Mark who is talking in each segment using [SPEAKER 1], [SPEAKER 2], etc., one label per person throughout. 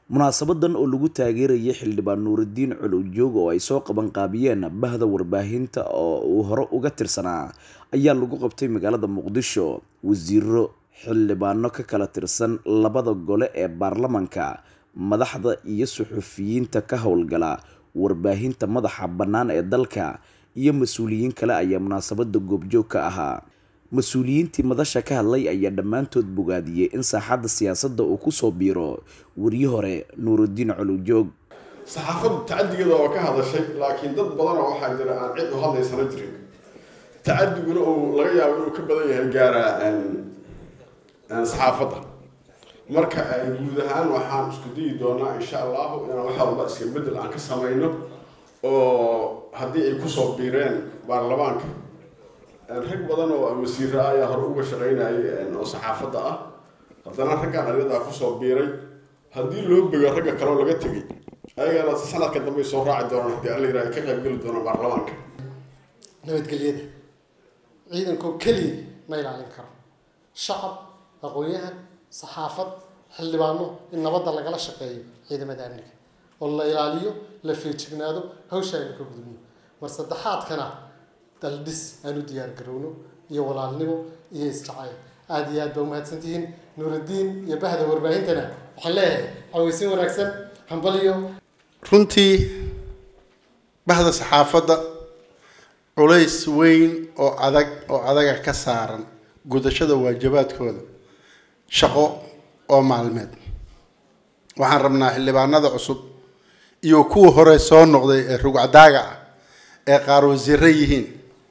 [SPEAKER 1] munaasabadan oo lagu taageerayay xildhibaan nuuridiin culujoog oo ay soo qabanqaabiyeen bahda warbaahinta oo uu hore uga tirsanaa ayaa lagu qabtay magaalada muqdisho wasiiro xildhibaano ka kala tirsan labada gole ee baarlamanka madaxda iyo suxufiyiinta ka howlgala warbaahinta madaxa bannaan ee dalka iyo mas-uuliyiin kale ayaa munaasabada goobjoog ka ahaa mas-uuliyiintii madasha ka hadlay ayaa dhammaantood bogaadiyey in saaxadda siyaasadda uu kusoo biiro weriye hore nuuridiin culujoog
[SPEAKER 2] saxaafaddu tacadigeeda waa ka hadashay laakiin dad badanoo waxaa jira aan cid u hadlaysana jirin tacadiguna uu laga yaabo inuu ka badan yahay gaara saxaafadda marka guud ahaan waxaan isku dayi doonaa insha allahu inaan wax walba iska bedel aan ka samayno oo haddii ay kusoo biireen baarlamaanka rag badan oo wasiira ayaa hore uga shaqaynayay oo saxaafadda ah haddana raggaan ariyadaa kusoo biiray haddii loo bego ragga kaleo laga tegay ayagana sanadka dambey soo raaci doonaan haddii alla yiraha ka qaybgeli doonaan baarlamaanka
[SPEAKER 3] nabadgelyada ciidankoo keliya ma ilaalin karo shacab aqoon-yahan saxaafad xildhibaano in nabadda lagala shaqeeyo ciidamada amniga oo la ilaaliyo la feejignaado hawsha aynu ka gudubno mar saddexaadkana daldhis aan u diyaar garowno iyo walaalnimo iyo isjacayl aada iyo aad baa umahadsantihiin nuuraddiin iyo bahda warbaahintana waxaan leeyahay xaweysin wanaagsan hambaliyo
[SPEAKER 4] runtii bahda saxaafadda culays weyn oo adag oo adaga ka saaran gudashada waajibaadkooda shaqo oo maalmeed waxaan rabnaa xildhibaanada cusub iyo kuwa hore soo noqday ee rugcadaaga ah ee qaar wasiiro yihiin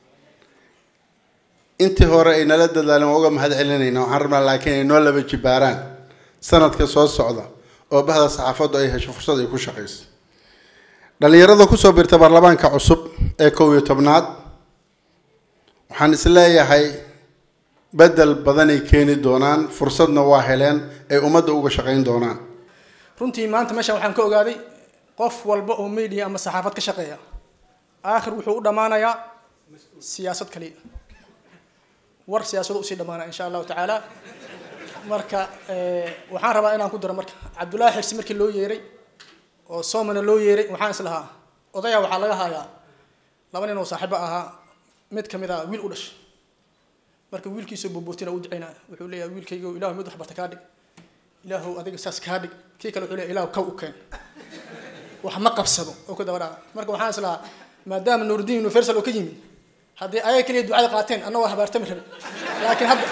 [SPEAKER 4] intii hore ay nala dadaaleen waa uga mahad celinayna waxaan rabnaa laakiin ay noo laba jibaaraan sanadka soo socda oo bahda saxaafaddu ay hesho fursad ay ku shaqayso dhalinyarada kusoo birta baarlamaanka cusub ee kow iyo tobnaad waxaan isleeyahay bedel badanay keeni doonaan fursadna waa heleen ay ummadda uga shaqayn doonaan
[SPEAKER 5] runtii maanta meeshaan waxaan ka ogaaday qof walba oo media ama saxaafad ka shaqeeya aakhir wuxuu u dhammaanayaa siyaasad kaliya war siyaasado usii dhamaanaya insha allahu tacaala marka waxaan rabaa inaan ku daro marka cabdullaahi xirsi markii loo yeeray oo soomana loo yeeray waxaan is lahaa odaya waxaa laga hayaa laba nin oo saaxiibo ahaa mid kamid a wiil u dhashay marka wiilkiisoo boobootina u ducaynaya wuxuu leeyahay wiilkayga ilahu mid waxbarta kaa dhig ilaahu adiga saas kaa dhig kii kale wuxuu leeyahay ilahu kaw u keen wax ma qabsado oo ku daba dhaca marka waxaan is lahaa maadaama nuuridiin universal oo ka yimid haddii ayaga keliya ducada qaateen anna waa habaartami rabe laakiin hadda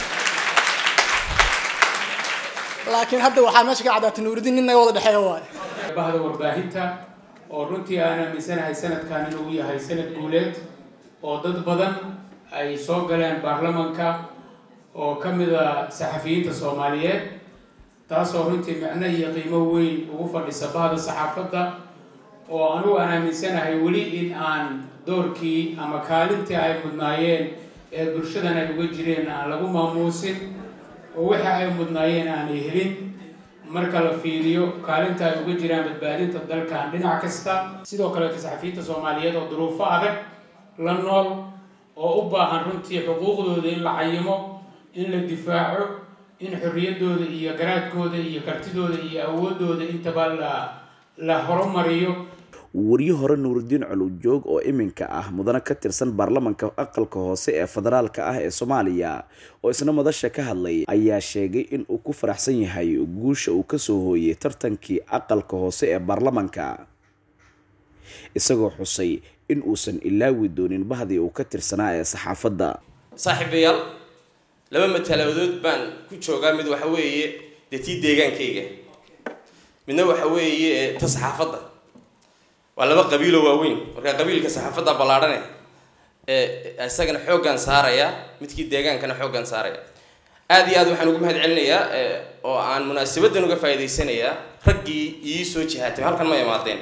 [SPEAKER 5] laakiin hadda waxaa meesha ka caddaatay nuuridiin nin naga wada dhexeeya waayo
[SPEAKER 6] bahda warbaahinta oo runtii aan aaminsanahay sanadkan inuu yahay sanad guuleed oo dad badan ay soo galeen baarlamanka oo ka mid a saxafiyiinta soomaaliyeed taasoo runtii micno iyo qiimo weyn ugu fadhisa bahda saxaafadda oo anugu aan aaminsanahay weli in aan doorkii ama kaalintii ay mudnaayeen ee bulshadan ay uga jireen aan lagu maamuusin oo waxa ay mudnaayeen aanay helin marka la fiiriyo kaalinta ay uga jiraan badbaadinta dalkan dhinac kasta sidoo kaleeta saxafiyiinta soomaaliyeed oo duruufo adag la nool oo u baahan runtii xuquuqdooda in la cayimo in la difaaco in xorriyaddooda iyo garaadkooda iyo kartidooda iyo awoodooda intaba la la horumariyo
[SPEAKER 1] weriye hore nuuridiin culujoog oo iminka ah mudane ka tirsan baarlamanka aqalka hoose ee federaalka ah ee soomaaliya oo isna madasha ka hadlay ayaa sheegay in uu ku faraxsan yahay guusha uu kasoo hooyay tartankii aqalka hoose ee baarlamanka isagoo xusay in uusan ilaawi doonin bahdii uu ka tirsanaa ee saxaafadda
[SPEAKER 7] saaxiibayaal laba mataladood baan ku joogaa mid waxa weeye dee tii deegaankayga midna waxa weeye ta saxaafadda waa laba qabiiloo waaweyn marka qabiilka saxaafadda ballaadhane ee isagana xooggan saaraya midkii deegaankana xooggan saaraya aada iyo aad waxaan ugu mahad celinayaa oo aan munaasabadan uga faa'idaysanayaa raggii ii soo jihaatay halkan ma imaadeen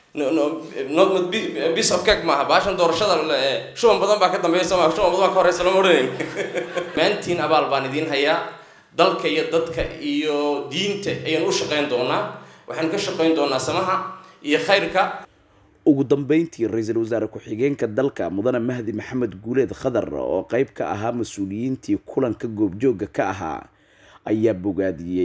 [SPEAKER 7] bis of cake maaha baashan doorashada shuban badan baa ka dambeeya soo maa shuban badan baa ka horeysa lama odhanayn maantiin abaal baan idiin hayaa dalka iyo dadka iyo diinta ayaan u shaqayn doonaa waxaan ka shaqayn doonaa samaha iyo khayrka
[SPEAKER 1] ugu dambeyntii ra-iisul wasaare ku-xigeenka dalka mudane mahdi maxamed guuleed khadar oo qeyb ka ahaa mas-uuliyiintii kulanka goobjooga ka ahaa ayaa bogaadiyey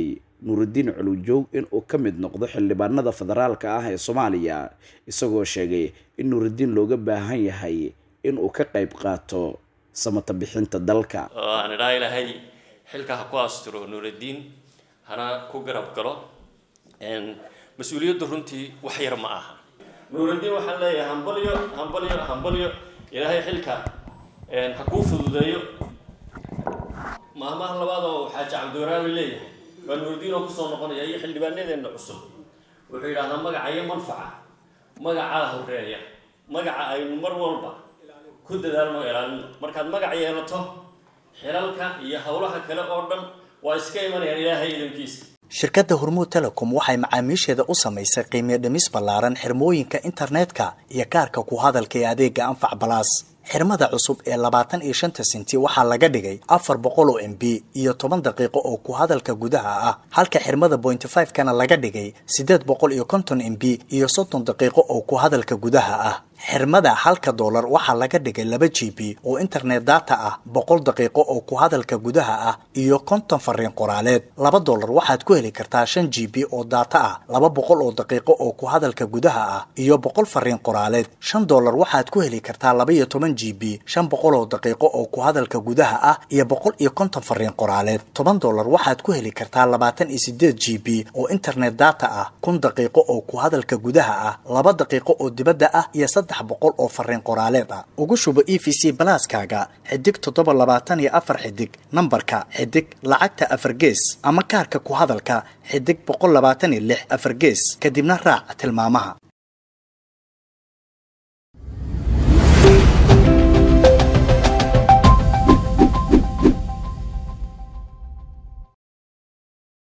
[SPEAKER 1] nuurudiin culujoog inuu ka mid noqdo xildhibaanada federaalka ah ee soomaaliya isagoo sheegay in nuurudiin looga baahan yahay inuu ka qayb qaato samata bixinta dalka
[SPEAKER 8] oo aan idhaa ilaahay xilka ha ku asturo nuurudiin hana ku garab galo mas-uuliyaddu runtii wax yar ma aha nuurudiin waxaan leeyahay hambalyo hambalyo hambalyo ilaahay xilka ha kuu fududeeyo maalmaha labaad oo xaaji cabdiwaraabi leeyahay waa nuurudiin oo kusoo noqonaya iyo xildhibaanadeenna cusub wuxuu yidhahdaa magaca iyo manfaca magacaa horeeya magaca aynu mar walba ku dadaalno ilaalino markaad magac yeelato xilalka iyo howlaha kale oo dhan waa iska imanayaan ilaahay idankiisa
[SPEAKER 9] shirkadda hormuud telecom waxay macaamiisheeda u samaysay qiimiyo dhimis ballaaran xirmooyinka internetka iyo kaarka ku hadalka ee adeega anfac balaas xirmada cusub ee labaatan iyo shanta senti waxaa laga dhigay afar boqol oo m b iyo toban daqiiqo oo ku hadalka gudaha ah halka xirmada pointy five kana laga dhigay siddeed boqol iyo konton m b iyo soddon daqiiqo oo ku hadalka gudaha ah xirmada halka doolar waxaa laga dhigay laba g b oo internet data ah boqol daqiiqo oo ku hadalka gudaha ah iyo konton fariin qoraaleed laba doolar waxaad ku heli kartaa shan g b oo data ah laba boqol oo daqiiqo oo ku hadalka gudaha ah iyo boqol fariin qoraaleed shan doolar waxaad ku heli kartaa laba iyo toban g b shan boqol oo daqiiqo oo ku hadalka gudaha ah iyo boqol iyo konton fariin qoraaleed toban doolar waxaad ku heli kartaa labaatan iyo sideed g b oo internet data ah kun daqiiqo oo ku hadalka gudaha ah laba daqiiqo oo dibadda ah iyo saddex boqol oo fariin qoraaleed ah ugu shubo e v c balaaskaaga xidig toddoba labaatan iyo afar xidig nambarka xidig lacagta afar gees ama kaarka ku hadalka xidig boqol labaatan iyo lix afar gees kadibna raac tilmaamaha